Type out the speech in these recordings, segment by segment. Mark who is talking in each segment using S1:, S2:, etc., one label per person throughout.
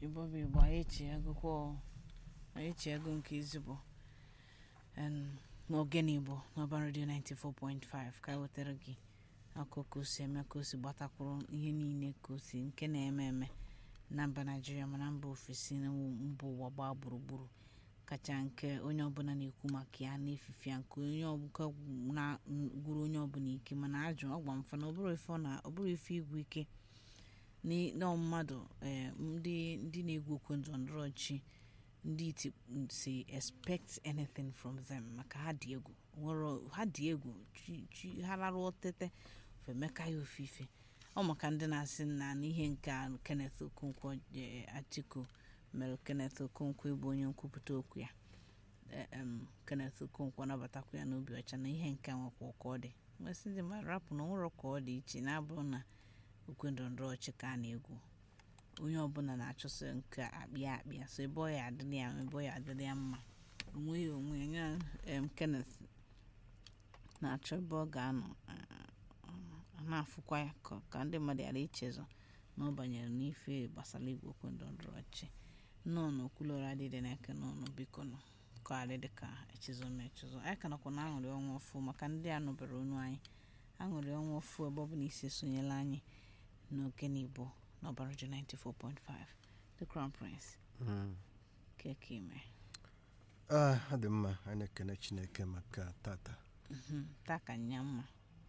S1: igbo bụ igbo anyị echi agụkwọ anyị echi ego nke ezigbo em, n'ogene igbo n'ọba redio 94.5 ka wetara gị akụkọ ka o si eme ka o si gbatakwuru ihe niile ka o si nke na-eme eme na mba naijiria ma na mba ofesi na mba ụwa gbaa gburugburu kacha nke onye ọbụla na-ekwu maka ya na-efife ya nke onye ọbụla na-gwuru onye ọbụla ike mana ajụ ọgwa mfa na ọ bụrụ ife ọ na- ọ bụrụ ife igwu ike Ni- nọ mmadụ eh, ndị ndị na-egwu okwe ndọrọndọrọ ọchị ndị iti si expect anything from them maka ha dị egwu nwere ha dị egwu chi- chi- ha larụ tete femeka ya ofufe ọ maka ndị na-asị na n'ihe nke a Kenneth Okonkwo eh, Atiku mere Kenneth Okonkwo ịbụ onye nkwupụta okwu ya Eh, em, Kenneth Okonkwo nabatakwa ya n'obi ọcha na ihe nke a nwekwa ka ọ dị nwesị ndị mmadụ rapụ na onwere ka ọ dị iche na-abụrụ na okwe ndọrọndọrọ ọchị ka a na-egwu onye ọbụla na-achọsị nke akpịa akpịa so ebe ọ ya adịrị ya ebe ọ ya adịrị ya mma onwe ya onwe ya ya em, Kenneth na-achọ ebe ọ ga-anọ a na-afụkwa ya ka- ka ndị mmadụ ghara ichezọ na ọ banyere n'ife gbasara igwe okwe ndọrọndọrọ ọchị nnọọ n'okwulọra adịdị n'eke n'ọnụ biko nọ ka adị dị ka echezọ ma echezọ anyị ka nọkwa na aṅụrị ọnwa ọfụ maka ndị a nụbere onu anyị aṅụrị ọnwa ọfụ ebe ọ bụla isi esonyela anyị n'ogene igbo n'ọbara ji 94.5 the crown prince keke ime
S2: Ah, ọ dị mma anyị na-ekene chineke maka tata
S1: Mhm, taa ka nya mma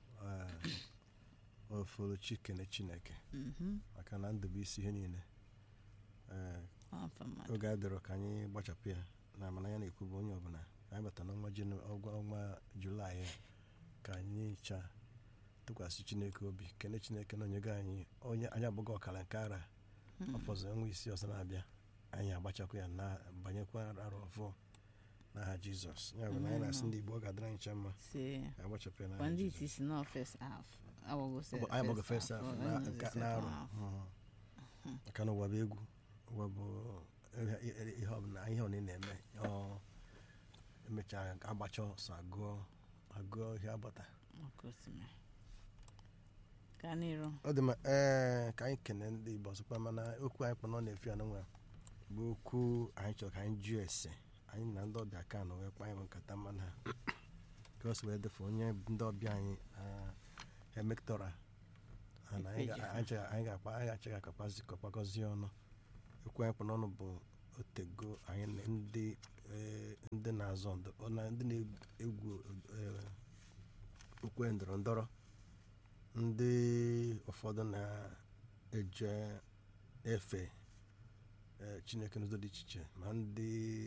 S2: ofolochi kene chineke
S1: Mhm,
S2: maka na ndụ bụ isi ihe niile Eh,
S1: ọ mfe mmadụ
S2: oge a dịrọ ka anyị gbachapụ ya na amara ya na-ekwu bụ onye ọbụla anyị bata n'ọnwa Janu- ọgwa ọnwa julaị a, ka anyị chaa tụkwasị chineke obi kene chineke na onyego anyị onye anyị abụghị ọkara nke ara ọfọzọ ọnwa isi ọzọ na-abịa anyị agbachakwa ya na banyekwa arọ ọfọ n'aha jizọs ya bụ na anyị na-asị ndị igbo ọ ga-adịrị anyị ncha mma
S1: si
S2: ka agbachapụ ya n'aha
S1: kwa ndị
S2: Jizọs.
S1: iti si nọ first half agbago se-
S2: Ọ bụ- anyị gbago
S1: first
S2: first half
S1: half,
S2: na-
S1: ọ nọzi
S2: nke-
S1: second
S2: n'arọ
S1: half.
S2: Mhm. maka na ụwa bụ egwu ụwa bụ ihe- ihe ihe ọbụla ihe ọbụla ị na-eme ọ emechaa agbacha ọsọ agụọ agụọ ihe agbata
S1: Ọkụ osimiri. ka n'iru
S2: ọ dị mma ee ka anyị kene ndị igbo ọzọkwa mana okwu anyị kpọrọ na-efi ya n'onwe bụ okwu anyị chọrọ ka anyị jụọ ese anyị na ndị ọbịa ka nọ wee kpa anyị nkata mana ka o si wee defe onye ndị ọbịa anyị emektora anyị ga- anyị chọrọ- anyị ga-akpa anyị ga-achọ ka akpazi kọkpakọzie ọnụ okwu anyị kpọrọ ọnụ bụ otego anyị na ndị ee, ndị na-azọ ndọ ọ na ndị na-egwu ee, okwe ndọrọ ndọrọ ndị ụfọdụ na-eje efe eh, chineke n'ụzọ dị iche iche ma ndị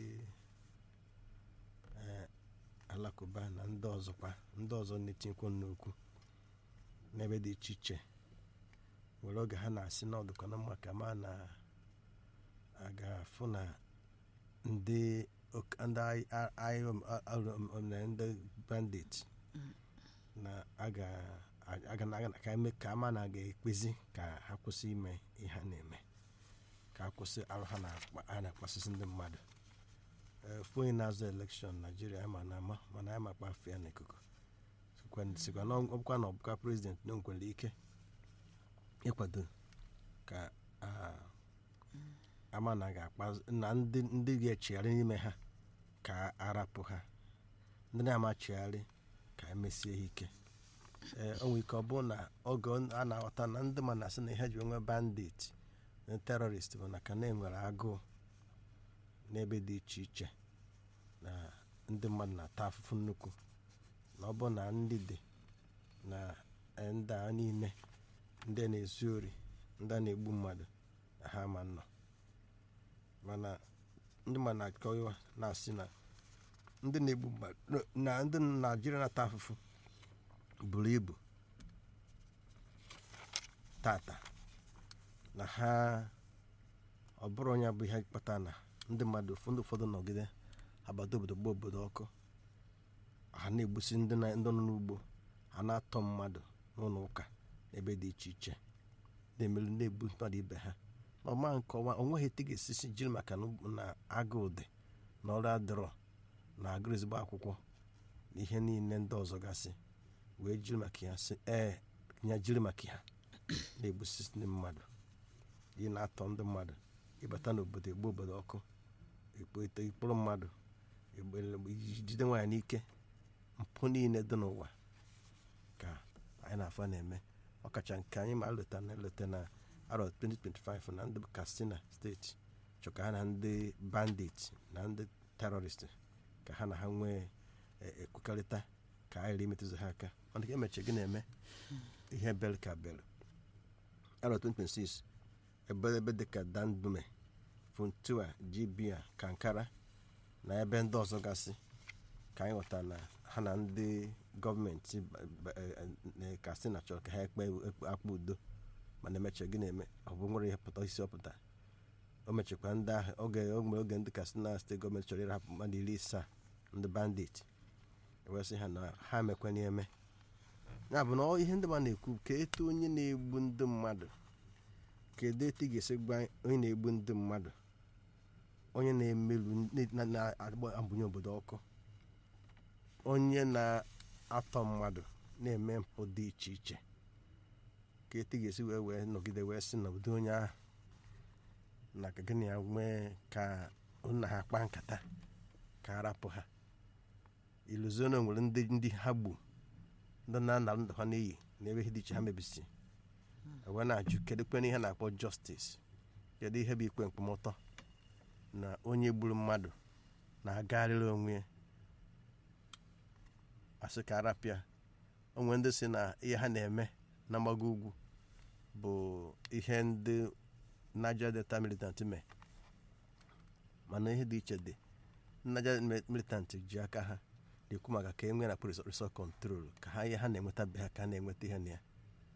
S2: eh, alakụba na ndị ọzọkwa ndị ọzọ na-etinyekwa n'okwu n'ebe dị iche iche were oge ha na-asị na ọdụkọ na mma ka ma na a ga-afụ na ndị ok- ndị ai- ai- ai- um, a- a- um, um, na ndị bandit na a ga aga na aga ka eme ka ama na ga-ekpezi ka ha kwụsị ime ihe ha na-eme ka ha kwụsị arụ ha na-akpa- a na-akpasịsị ndị mmadụ Ee, ofu onye na-azụ elekshọn naijiria ama na ama mana anyị makpa afọ ya n'ikuku Sikwa- sikwa na ọbụkwa na ọbụkwa prezident na o nkwere ike ịkwado ka a- ama na ga-akpa na ndị ndị ga-echigharị n'ime ha ka arapụ ha ndị na-amachigharị ka emesie ha ike ee o nwere ike ọ bụ na oge a na-aghọta na ndị ma na-asị na ihe ji nwe bandit na terọrist bụ na ka na-enwere agụụ n'ebe dị iche iche na ndị mmadụ na-ata afụfụ nnukwu na ọ bụ na ndị dị na eh, ndị a niile ndị a na-ezu ori ndị a na-egbu mmadụ na ha ma nọ mana ndị ma na-akọwa na-asị na ndị na-egbu mmadụ na ndị naijiria na-ata afụfụ buru ibu tata na ha ọ bụrụ onye bụ ihe kpata na ndị mmadụ ndị ụfọdụ nọgide agbata obodo gba obodo ọkụ ha na-egbusi ndị na- ndị nọ n'ugbo ha na-atọ mmadụ n'ụlọ ụka ebe dị iche iche na-emelu na-egbu mmadụ ibe ha ma ọma nkọwa onweghị etu ga-esisi jiri maka na na agụụ dị na ọrụ adịrọ na agụrụ ezigbo akwụkwọ na ihe niile ndị ọzọ gasị wee jiri maka ya sị ee ya jiri maka ya na-egbusi ndị mmadụ ị na-atọ ndị mmadụ ịbata n'obodo egbu obodo ọkụ ekpote ikpụrụ mmadụ egbe- jide nwaanyị n'ike mpụ niile dị n'ụwa ka anyị na-afọ na-eme ọkacha nke anyị ma leta na eleta na arọ 2025 na ndị katsina steeti chọ ka ha na ndị bandit na ndị terọrist ka ha na ha nwee e- ekwekọrịta ka anyị ghara imetụzi ha aka mana ka emechi gị na-eme ihe bel ka bel arọ 2026 ebe ebe dịka dandume funtua jibia kankara na ebe ndị ọzọ gasị ka anyị ghọta na ha na ndị gọọmenti ba- ba- e- e- katsina chọrọ ka ha ekpe ekpe- akpa udo mana emecha gị na-eme ọ bụ nwere ihe pụta isi ọpụta o mechakwa ndị ahụ oge oge oge ndị katsina steeti gọọmenti chọrọ ịrapụ mmadụ iri isaa ndị bandit ewesị ha na ha emekwana eme ya bụ na ọ ihe ndị ma na-ekwu ka etu onye na-egbu ndị mmadụ kedu etu ị ga-esi gwa onye na-egbu ndị mmadụ onye na-emerụ na- na-abụnye obodo ọkụ onye na-atọ mmadụ na-eme mpụ dị iche iche ka etu ị ga-esi wee wee nọgide wee sị na ụdị onye ahụ na ka gịnị ya nwee ka nna ha kpaa nkata ka a rapụ ha iluzona nwere ndị ndị ha gbu ndị na-ana ndụ ha n'iyi na ebe ihe dị iche ha mebisi wee na-ajụ kedu kwen ihe na-akpọ justice kedu ihe bụ ikpe mkpọmọtọ na onye gburu mmadụ na-agagharịrị onwe ya asị ka arapịa onwe ndị si na ihe ha na-eme na mgbago ugwu bụ ihe ndị Niger Delta militant mee mana ihe dị iche dị Niger militant ji aka ha na-ekwu maka ka e nwee na resort control ka ha ihe ha na-enweta be ha ka a na-enweta ihe na ya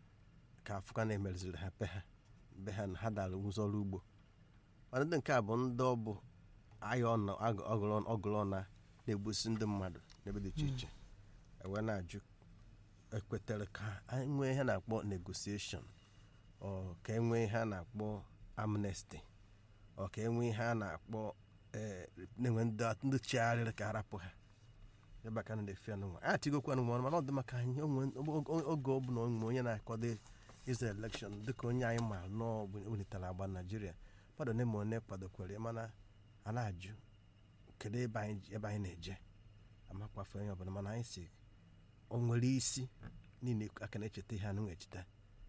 S2: ka afụka na-emereziri ha be ha be ha na ha dara ụzọ ọrụ ugbo mana ndị nke a bụ ndị ọ bụ agha ọna ọgụrụ ọna na-egbusi ndị mmadụ n'ebe dị iche iche ewee na-ajụ ekwetere ka anyị nwee ihe a na-akpọ negotiation ọ ka e nwee ihe a na-akpọ amnesty ọ ka e nwee ihe a na-akpọ ee na-enwe ndị ndị chigharịrị ka arapụ ha ebe aka na-efe anụnwa a tigokwa anụnwa mana ọ dị maka anyị oge ọ bụla onwe onye na-akwado ịza elekshọn dịka onye anyị ma nọọ welitere agba naijiria mmadụ na ma onye kwadokwere mana a na-ajụ kedu ebe anyị ebe anyị na-eje amakwafe onye ọbụla mana anyị si o nwere isi niile aka na-echeta ihe anụ echeta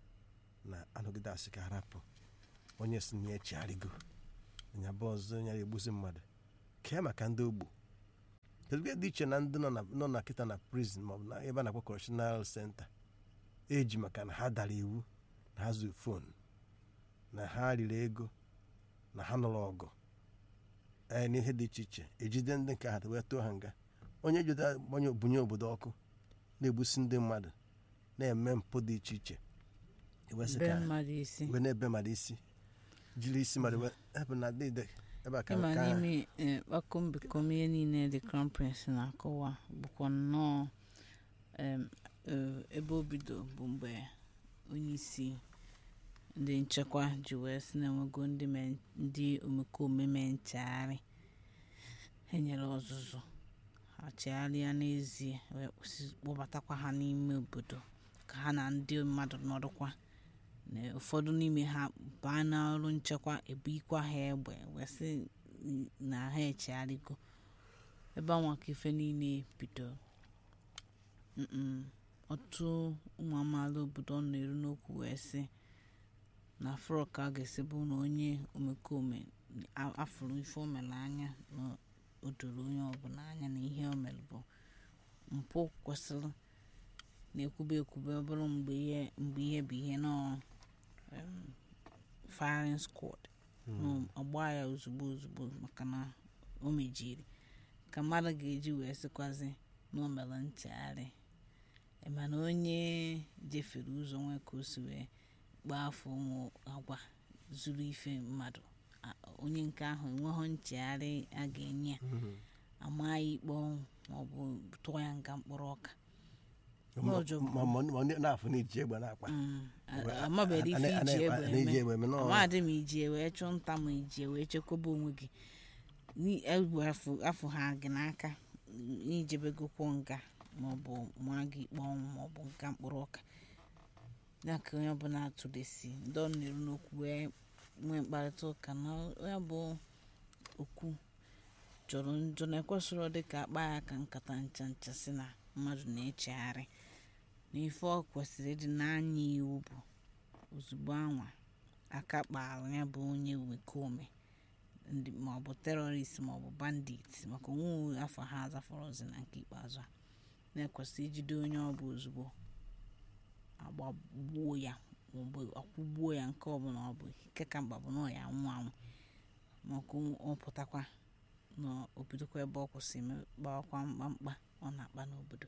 S2: na anọgide asị ka arapụ onye si na ya echigharịgo nya bụ ọzọ onye egbuzi mmadụ kee maka ndị ogbu kedu dị iche na ndị nọ na kịta na prison maọbụ na ebe a na-akpọ correctional center eji maka na ha dara iwu na ha zuru fon na ha riri ego na ha nụrụ ọgụ ee n'ihe dị iche iche ejide ndị nke ha wee tụọ ha nga onye jide gbanye bunye obodo ọkụ na-egbusi ndị mmadụ na-eme mpụ dị iche iche ewesị
S1: be
S2: ka
S1: mmadụ isi
S2: wee na-ebe mmadụ isi jiri isi mmadụ wee ebe na dịde ebe a ka
S1: ịma
S2: ka-
S1: n'ime eh, kpakọmbekom ihe niile the crown prince na-akọwa bụkwa nnọọ em, eh, ebe o bido bụ mgbe onye isi ndị nchekwa ji wee sị na enwego ndị me- ndị omekome mee nchagharị enyere ọzụzụ ha chegharịa n'ezie wee kwụsị- kpọbatakwa ha n'ime obodo ka ha na ndị mmadụ nọrụkwa na ụfọdụ n'ime ha baa n'ọrụ nchekwa ebuikwa ha egbe wee sị na ha echegharịgo ebe anwa ka ife niile bido Mm-mm. ọtụtụ ụmụ amaala obodo ọ na-eru n'okwu wee sị na afro ka a ga-esi bụ na onye omekome a- afụrụ ife o mere anya na o doro onye ọbụla anya na ihe o mere bụ mpụ kwesịrị na-ekwube ekwube ọ bụrụ mgbe ihe mgbe ihe bụ ihe nọ em, firing squad
S2: Mm.
S1: ọgba ya ozugbo ozugbo maka na o mejiri ka mmadụ ga-eji wee sịkwazi na o mere nchegharị Eh, mana onye jefere ụzọ nwe ka o si wee gbaa afọ ụmụ agwa zuru ife mmadụ a- onye nke ahụ enweghị nchegharị a ga-enye ya
S2: Mhm.
S1: ama ya ikpe ọnwụ maọbụ tụọ ya nga mkpụrụ ọka
S2: Ma-
S1: Ọjọọ bụ-
S2: ma ma ma ndị na-afụ na iji egbe na-akpa
S1: Mm, a-
S2: Wee-
S1: amabeghị
S2: a-
S1: ife
S2: a- a-
S1: iji
S2: a-
S1: egbe
S2: na-eji
S1: eme
S2: egbe eme nọọ-
S1: amadị ma iji wee chụọ nta ma iji wee chekwaba onwe gị Ni- egwu afụ afụ ha gị n'aka ijebegokwo nga maọbụ maa gị ikpe ọnwụ maọbụ nka mkpụrụ ọka ya ka onye ọbụla atụlesi ndị ọ na-eru n'okwu wee nwee mkparịta ụka na ya bụ okwu jọrọ njọ na ekwesịrị dị ka akpa ya ka nkata ncha ncha si na mmadụ na-echegharị na ife ọ kwesịrị ịdị n'anya iwu bụ ozugbo anwa aka kpara ya bụ onye omekome ndị maọbụ terọrist maọbụ bandit maka onwe afọ ha azafọrọzi na nke ikpeazụ a na-ekwesị ijide onye ọ bụ ozugbo agbagbuo ya maọbụ akwụgbuo ya nke ọbụla ọ bụ nke ka mkpa bụ na ọ ya anwụ anwụ maka ọ pụtakwa na obidokwa ebe ọ kwụsị gbawakwa mkpamkpa ọ na-akpa n'obodo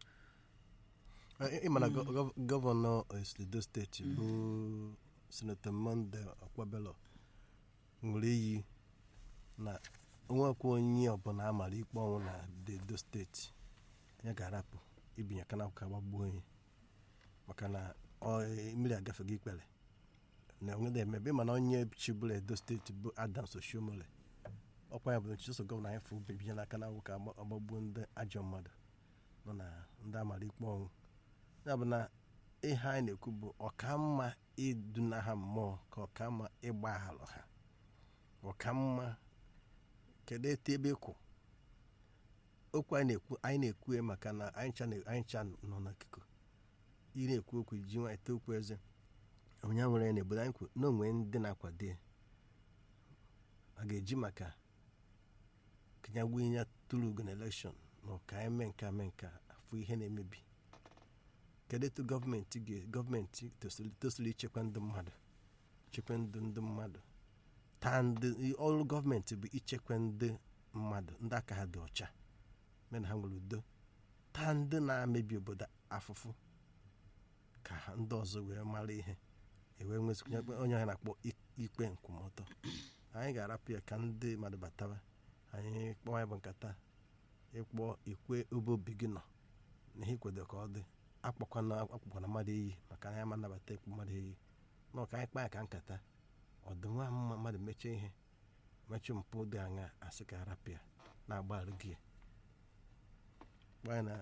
S2: ịmana gọvanọ edo steeti bụ senetọ monde ọkwabelo ṅụrụ iyi na onwekwa onye ọbụla amara ikpe ọnwụ na edo steeti ya ga-arapụ ibinye aka n'akwụkwọ agbagbuo onye maka na mmiri agafeghị ikpere na onwede emebe mana onye chibụla edo steeti bụ adams oshiomole ọkwa ya bụ nchiso gọvanọ anyị fụ bibinye n'aka n'akwụkwọ agbagbuo ndị ajọ mmadụ nọ na ndị amara ikpe ọnwụ ya bụ na ihe anyị na-ekwu bụ ọkamma iduna ha mmụọ ka ọkamma ịgbaghalụ ha ọkamma kedu etu ebe kwụ okwu anyị na-ekwu anyị na-ekwu maka na anyị ncha nọ n'akụkụ ị na-ekwu okwu ji nwa ete okwu eze onye nwere ya n'obodo anyị kwu na onwe ndị na-akwado ya a ga-eji maka kanyagbuo ya tụrụ ugo na elekshọn na ka anyị mee nka mee nka afụ ihe na-emebi kedu etu gọọmenti gọọmenti tosiri ichekwa ndị mmadụ chekwa ndụ ndị mmadụ taa ndị ọrụ gọọmenti bụ ichekwa ndị mmadụ ndị aka ha dị ọcha mee na ha nwere udo taa ndị na-amebi obodo afụfụ ka ha ndị ọzọ wee mara ihe ewee nwezikwa onye ha na-akpọ ikpe nkwụmọtọ anyị ga-arapụ ya ka ndị mmadụ batawa anyị kpọọ ya bụ nkata ịkpọ ikwe obe obi gị nọ na ihe ikwedo ka ọ dị akpọkwana akpọkwana mmadụ iyi maka anyị ama nabata ịkpọ mmadụ iyi nọ ka anyị kpaa ya ka nkata ọdịnwa mma mmadụ mechie ihe mechie mpụ dị anya asị ka arapụ ya na-agbaghara gị gbaa na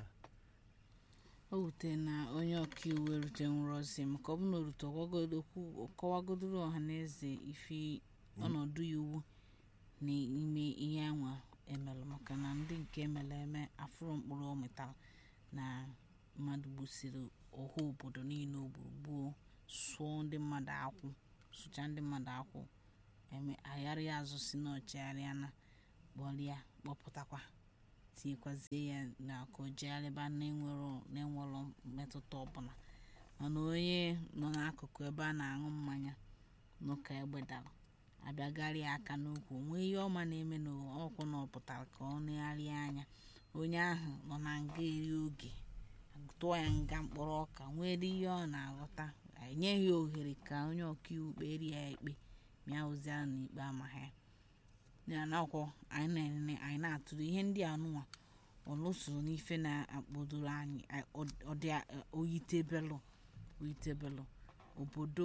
S1: o wute na onye ọkaiwu erute nwụrụ ozi maka ọ bụ na o rute kọwagodoro ọha na eze ife ọnọdụ iwu n'ime ihe anwa emelụ maka na ndị nke emere eme afụrụ mkpụrụ o metara na mmadụ gbusiri ọha obodo niile o gburu gbuo sụọ ndị mmadụ akwụ sụcha ndị mmadụ akwụ eme agharịa azụ si n'ọchịgharịa na kpọrịa kpọpụtakwa tinyekwazie ya na ka o jegharịba na-enwero mmetụta ọbụla mana onye nọ n'akụkụ ebe a na-aṅụ mmanya n'ụka egbedara abịagharịa aka n'ukwu nwee ihe ọma na-eme na ọkwụ na ọpụtara ka ọ negharịa anya onye ahụ nọ na nga eri oge tụọ ya nga mkpọrọ ọka nwee ihe ọ na-aghọta enyeghị ohere ka onye ọkaiwu kperi ya ikpe mịa ozi ahụ n'ikpe amaghị ya nakwọ anyị na-atụrụ ihe ndị anụnwa ọlụsoro n'ife na-akpọdoro anyị ọdị oyitebelụ oyitebelụ obodo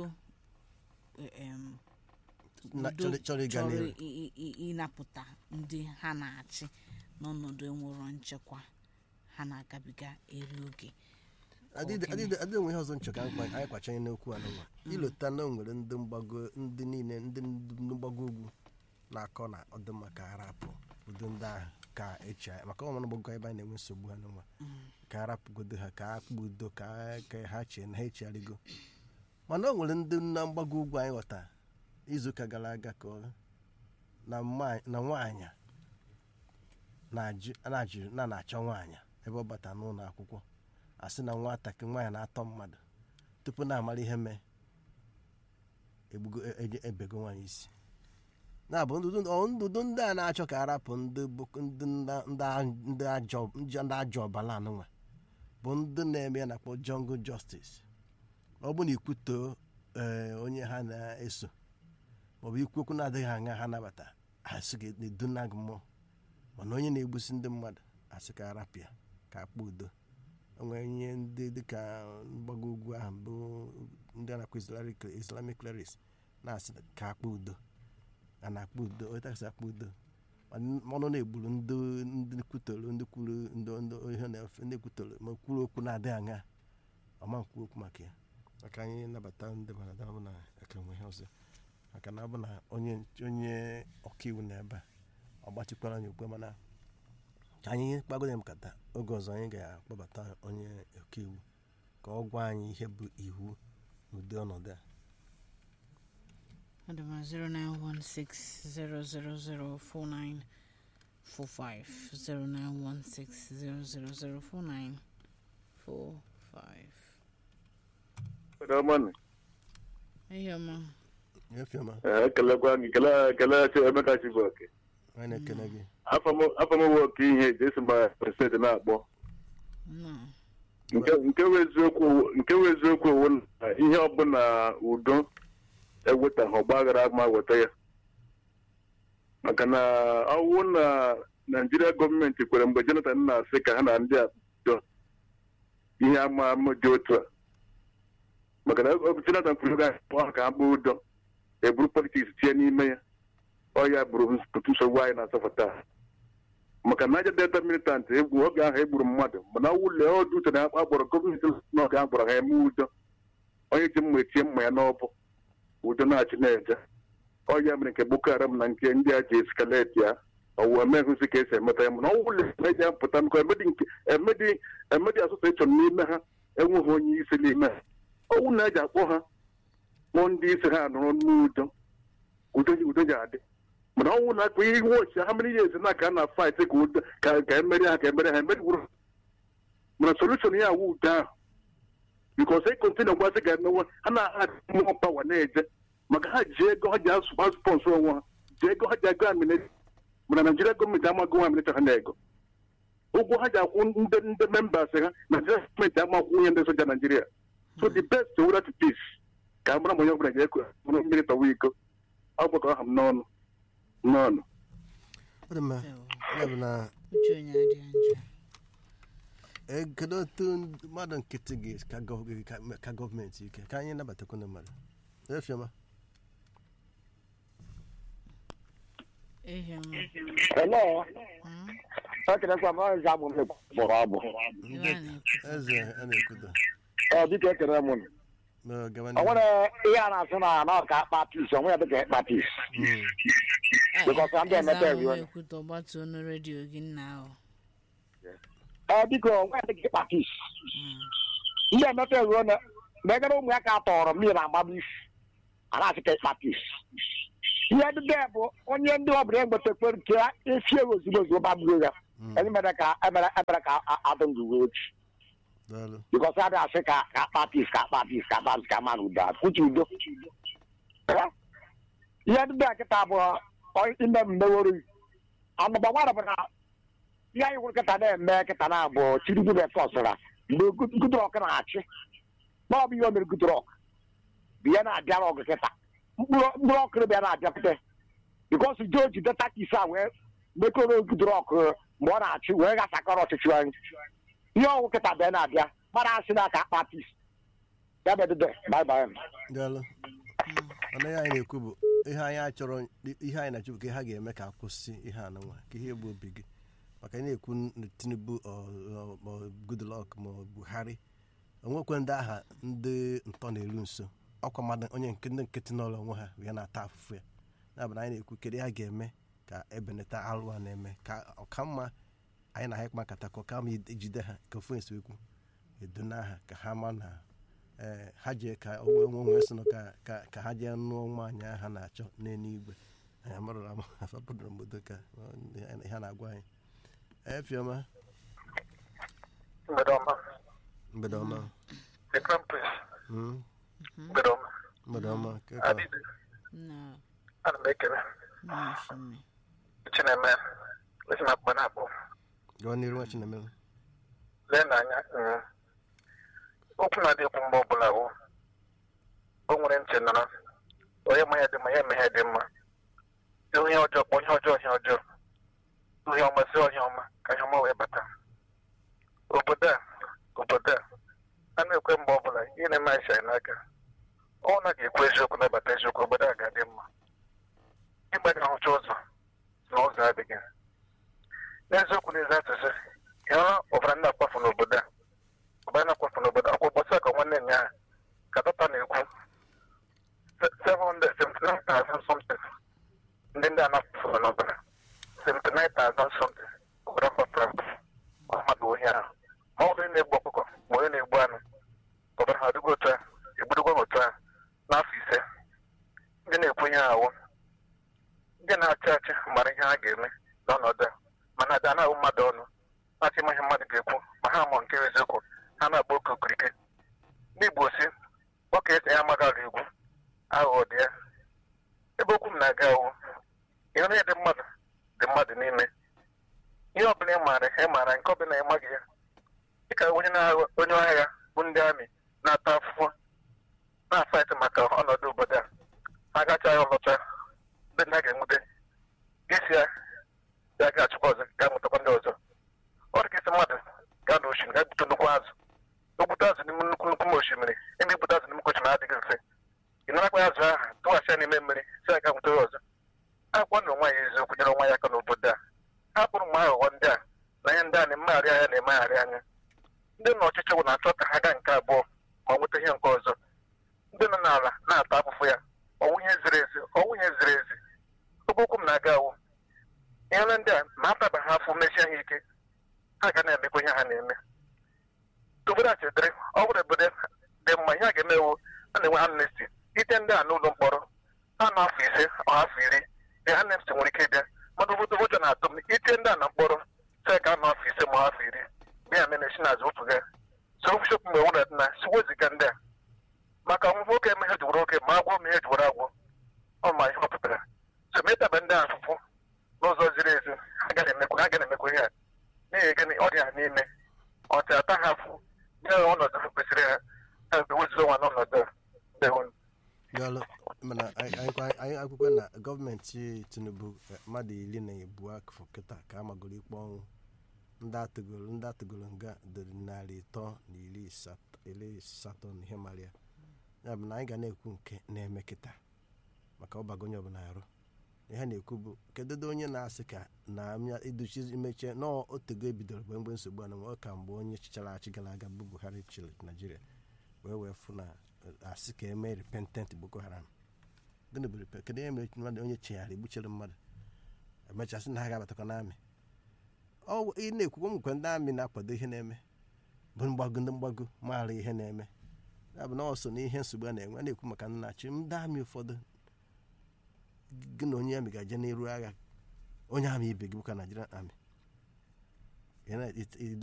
S1: chọrọ ịnapụta ndị ha na-achị n'ọnọdụ enwero nchekwa ha na-agabiga eri oge
S2: adịghị onwe ihe ọzọ nchọ ka anyị kwachanye n'okwu anụnwa ilota na o nwere ndị mgbago ndị niile ndị mgbago ugwu na-akọ na ọdịmma ka arapụ udo ndị ahụ ka echi maka ọmana gbago ebe anyị na-enwe nsogbu ha n'ụwa ka arapụgodo ha ka akpụ udo ka ha chee na ha echigharịgo mana o nwere ndị na mgbago ugwu anyị ghọta izuụka gara aga ka na nwaanyị na na-achọ nwaanyị ebe ọ bata n'ụlọ akwụkwọ asị na nwatakịrị nwaanyị na-atọ mmadụ tupu na-amara ihe mee ebego nwaanyị isi na-abụ ndụdụ ndị a na-achọ ka arapụ ndị ajọ ọbala anụnwa bụ ndị na-eme ya na-akpọ jungle justice ọ bụ na ikwutoo onye ha na-eso maọbụ ikwu okwu na-adịghị aṅa ha nabata asị gị na-eduna gị mmụọ mana onye na-egbusi ndị mmadụ asị ka arapịa ka akpa udo onwere ihe ndị dịka mgbago ugwu ahụ bụ ndị a na-akpọ islamic clerics na-asị ka akpa udo a na-akpa udo onye takasị akpa udo ọnụ na-egburu ndị kwutoro ndị kwuru ihe na-efe ndị kwutoro ma kwuru okwu na-adịghị aṅa ọma nkwu okwu maka ya maka anyị nabata ndị mmadụ na aka nwe ihe ọzọ maka na ọ bụ na onye onye ọkaiwu na ebe a ọ gbachikwara anyị ugbu a, mana ka anyị kpagoro ya nkata oge ọzọ anyị ga-akpọbata onye ọkaiwu ka ọ gwa anyị ihe bụ iwu n'ụdị ọnọdụ a
S1: Adama 0916 0004945 0916 0004945
S3: Ramani,
S1: Eyoma
S2: efioma
S3: ekelekwa gị kele kele chi Emeka Chibuoke.
S2: anyị na-ekele gị
S3: afọ m nwoke ihe eji esi mba pesentị na-akpọ
S1: no
S3: nke nke wụ eziokwu nke wụ eziokwu owu na ihe ọbụla udo ewetaghị ọgbaghara ma weta ya maka na ọwụ na naijiria gọọmenti kwere mgbe jonathan na-asị ka ha na ndị a bido ihe ama ama dị otu a maka na ọ bụ jonathan kwuru ga akpọ ha ka ha kpaa udo eburu politiks tinye n'ime ya ọ ya bụrụ otu nsogbu anyị na-asọpụta maka na aja delta militant egwu oge ahụ egburu mmadụ mana wụle ọdụ uche na akpọrọ gọọmenti n'oge a gbọrọ ha eme udo onye ji mma etie mma ya n'ọbụ udo na-achị na-eje ọ ya mere nke boko haram na nke ndị a ji eskaleti ya ọwụ emeghụzi ka esi emeta ya mana ọ wụle na-eji apụta nkọ emedi nke emedi emedi asụsụ ịchọrọ n'ime ha enweghị onye isi n'ime ha ọwụ na-eji akpọ ha kpọọ ndị isi ha nọrọ n'udo udo udo ji adị mana ọnwụ na akpa ihe iwe ochie ha mere ihe ezi na ka a na fight ka udo ka ka emeri ha ka emeri ha emeriwuru mana solution ya awụ udo ahụ bikos e kontinu gwasị ga-emewe ha na-adị mmụọ pawa na-eje maka ha ji ego ha ji asụpa sponsor onwe ha ji ego ha ji agụ amineti mana naijiria gọọmenti amaghị nwa amineti ha na ego ụgwọ ha ji akwụ ndị ndị membas ha naijiria gọọmenti amakwụ nwunye ndị soja naijiria so the best way to peace ka a mara ma onye ọbụla ga-ekwe mmiri tọwa iko ọ gbakọ aha m n'ọnụ n'ọnụ
S2: ọ dị mma ya bụ na
S1: uche onye adị njọ
S2: e, kedu otu ndị- mmadụ nkịtị gị ka gọ- ka- ka gọọmenti ike ka anyị nabatakwu ndị mmadụ efioma
S1: Eyoma
S4: Hello.
S1: Hmm?
S4: Ekelekwa m ọzọ abụ m kpọrọ abụ.
S1: Iwe a na-ekwu
S2: eze a na-ekwudo
S4: Ee, biko ekele m unu.
S2: Ma gawa
S4: O
S2: n'ihu.
S4: nwere ihe a na-asụ na na ọka akpa pis, o nwere dịka ịkpa pis.
S2: Mm.
S4: Because I'm the
S1: Eze
S4: emepere
S1: ahụ
S4: iwe.
S1: na-ekwute ọgbatu ọnụ redio gị nna ahụ
S4: Ee, biko o nwere dịka ịkpa pis.
S1: Hmm.
S4: Ndị emepe ruo na megara ụmụaka tọrọ mmiri na-agbaba isi. A na-asị ka ịkpa pis. Ihe ndị bụ onye ndị ọbụla egbetekwere nke esi ewu ozugbo ozugbo gbagburu ya.
S2: Mm.
S4: Enyi mere ka emere emere ka a- adụ ndụ ruo echi.
S2: daalụ
S4: because a na-asị ka ka akpa pis ka akpa pis ka akpa pis ka mmadụ udo uche udo Eh? ihe ndị a kịta bụ ọ- ime mmeworo anụba nwara bụ na ihe anyị hụrụ kịta na-eme kịta na bụ tinubu na-efọsara mgbe Good- Goodluck na-achị na ọ bụ ihe o mere Goodluck bụ ihe na-abịara ọgụ kịta mkpụrụ mkpụrụ ọkụrụ bịa na-abịakwute bikos joji deta kisi a wee mekọrọ Goodluck mgbe ọ na-achị wee gasakọrọ ọchịchị anyị ihe ọgwụ kịta bịa na-abịa mara asị na aka akpa pis ya bedede bye bye
S2: daalụ ọnụ ihe anyị na-ekwu bụ ihe anyị chọrọ ihe anyị na-achọ bụ ka ha ga-eme ka akwụsị ihe a nwa ka ihe egbu obi gị maka anyị na-ekwu na tinubu ọ- ọ- ma ọ goodluck ma ọ buhari onwekwe ndị agha ndị ntọ na-eru nso ọkwa mmadụ onye nke ndị nkịtị n'ụlọ onwe ha ya na-ata afụfụ ya ya bụ na anyị na-ekwu kedu ihe a ga-eme ka ebenata alụ a na-eme ka ọkamma anyị na ha ịkpa nkata ka ọkama ejide ha ka ofu esekwu edona ha ka ha ma na ee ha jee ka onwe onwe sị nụ ka ka ka ha jee nụọ nwaanyị ahụ ha na-achọ n'eluigwe anyị amarụrụ ama afapụdụrụ mbodo ka ọ, ihe ha na-agwa anyị efiọma
S5: mgbede ọma
S2: mgbede ọma
S5: the crown prince
S2: Mm,
S5: mgbede ọma
S2: mgbede ọma Ke ka-
S5: adịdị
S1: na
S5: ana m ekele
S1: na osimiri
S5: chineme esi na akpa na-akpọ
S2: gawa n'iru nwa chinemere
S5: lee n'anya mm, okwu na-adịkwu mgbe ọbụla bụ o nwere ntị nọrọ onye ma ya dị mma ya eme ihe dị mma ịhụ ihe ọjọọ kpọ ihe ọjọọ ihe ọjọọ ihe ọma si ihe ọma ka ihe ọma wee bata obodo a obodo a a na-ekwe mgbe ọbụla ihe na-eme anyị anyị n'aka ọ na ga-ekwu eziokwu nabata eziokwu obodo a ga-adị mma ịgba ga-ahụcha ụzọ na ụzọ adịghị n'eziokwu n'ezi atụsị ịhụrụ ọbara ndị akwafu n'obodo a ọbara na-akwafu n'obodo akwụkwọ gbasa ka nwanne nya ha ka dọta na-ekwu 779 79,000 something ndị ndị a napụrụ n'ọbụla 79,000 something obodo kpọpụrụ mmadụ ohi ahụ ma ọ bụrụ na-egbu ọkụkọ ma onye na-egbu anụ obodo ha adịgo otu a egbudogwo ha otu a n'afọ ise ndị na-ekwu ihe ahụ ndị na-achị achị mara ihe ha ga-eme n'ọnọdụ a mana ada na-ahụ mmadụ ọnụ na-achị ihe mmadụ ga-ekwu ma ha mụ nke eziokwu ha na-agba oke okirike ndị Igbo si nwoke ese ya amaghara egwu aghụghọ dị ya ebe okwu m na-aga awụ ihe onye dị mmadụ dị mmadụ n'ime ihe ọbụla ị maara ị maara nke ọbụla ị maghị ya dịka onye na-agha onye agha bụ ndị amị na-ata afụfụ na-afaịt maka ọnọdụ obodo a ha gacha ya ọlọcha ndị nna ga-enwute isi ya ya ga-achịkwa ọzọ ga-amụtakwa ndị ọzọ ọ dị ka isi mmadụ gaa n'osimiri ga gbute nnukwu azụ ogbute azụ n'ime nnukwu nnukwu osimiri ime igbute azụ n'ime osimiri adịghị mfe ị narakwa ya azụ ahụ tụghachi ya n'ime mmiri si ya ga nwute ya ọzọ akwụkwọ na onwe ya eziokwu nyere onwe ya aka n'obodo a ha kpụrụ mma aghụghọ ndị a na ihe ndị a na-emegharị anya na-emegharị anya ndị nọ ọchịchị bụ na-achọ ka ha gaa nke abụọ ma nweta ihe nke ọzọ ndị nọ n'ala na-ata afụfụ ya ọnwụ ihe ziri ezi ọnwụ ihe ziri ezi ebe okwu m na-aga awụ ihe ndị a ma ataba ha afụ mesie ha ike ha ga na-emekwa ihe ha na-eme obodo a chetara ọ bụrụ obodo dị mma ihe a ga-emewu a na-enwe amnesty ite ndị a n'ụlọ mkpọrọ ha na afọ ise ọ afọ iri dị amnesty nwere ike ịbịa mana obodo ụjọ na-atụ m ite ndị a na mkpọrọ sị ka anọ afọ ise ma afọ iri bịa mere si n'azụ otu ga so bishọp mgbe nwere na si weziga ndị a maka ọnwụfụ oke emeghe jiwara oke ma agwọ m ihe jiwara agwọ ọ ma ihe ọ pụtara so metaba ndị afụfụ n'ụzọ ziri ezi ha ga na-emekwa ha ga na-emekwa ihe a n'ihi gịnị ọ dị ha n'ime ọcha ata ha afụ nye ha ọnọdụ ha kwesịrị ha ha ewezụga nwa n'ọnọdụ a dewonu
S2: daalụ mana anyị anyị- anyị akwụkwọ na gọọmenti tinubu eh, mmadụ iri na ebu afọ kịta ka a magoro ikpe ọnwụ ndị atụgoro ndị atụgoro nga dịrị narị ịtọ na iri asatọ iri asatọ na ihe mara ya ya bụ na anyị ga na-ekwu nke na-eme kịta maka ọbago onye ọbụla arụ ihe na-ekwu bụ kedu onye na-asị ka na amịa iduchi imechie nọọ otego ebidoro mgbe mgbe nsogbu a na ọ ka mgbe onye chichara achị gara aga bụ buhari chịrị naijiria wee wee fụ na eh, asị ka eme repentant boko haram gịnị bụ repe kedu ihe mere mmadụ onye chigharị egbuchere mmadụ emechasị na ha ga-abatakwa n'amị ọ ị na-ekwukwa m nkwe ndị amị na-akwado ihe na-eme bụ mgbago ndị mgbago maara ihe na-eme ya bụ na ọ so na ihe nsogbu a na-enwe a na-ekwu maka nnachi ndị amị ụfọdụ gị na onye amị ga-eje n'iru agha onye amị ibe gị bụka Nigerian amị Ị na- it- it-